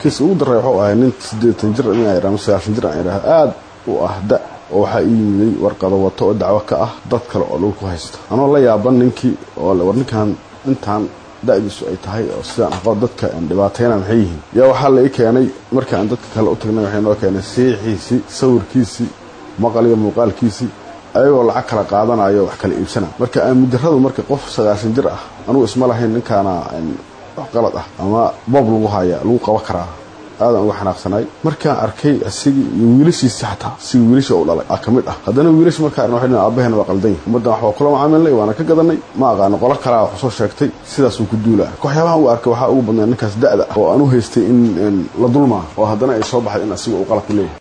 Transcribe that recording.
kiis ugu daray wuxuu ahay nin siddeetan jir inaa idhaha sagaashan jir aan idhaha aada u ah da oo waxaa ii yimiday warqado wato oo dacwo ka ah dad kale oo dhulku haysta anoo la yaaban ninkii oo war ninkan intaan da-diisu ay tahay oo sidaan aqoon dadka dhibaatayna maxay yihiin yaa waxaa la ii keenay marka aan dadka kale u tagnay waxay noo keenay siixiisii sawirkiisii maqal iyo muuqaalkiisii ayagoo lacag kala qaadanayo wax kala iibsana marka aamudarradu marka qof sagaashan jir ah anugu isma lahayn ninkaana wax qalad ah ama boob lagu haya lagu qaba karaa aadan uga xanaaqsanay markaan arkay asigii iyo wiilashiisi xataa sigii wiilasha u dhalay aa ka mid ah haddana wiilash markaa waxay aabahena waa qaldan yahay ummaddan wax waa kula macaamilnay waana ka gadanay ma aqaano qolo kalaa wax soo sheegtay sidaasuu ku duulaa waxyaabahan u arkay waxaa ugu badnaa ninkaas da-da ah oo aan u haystay in la dulmaa oo haddana ay soo baxday in asiga uu qalad ku leeyahay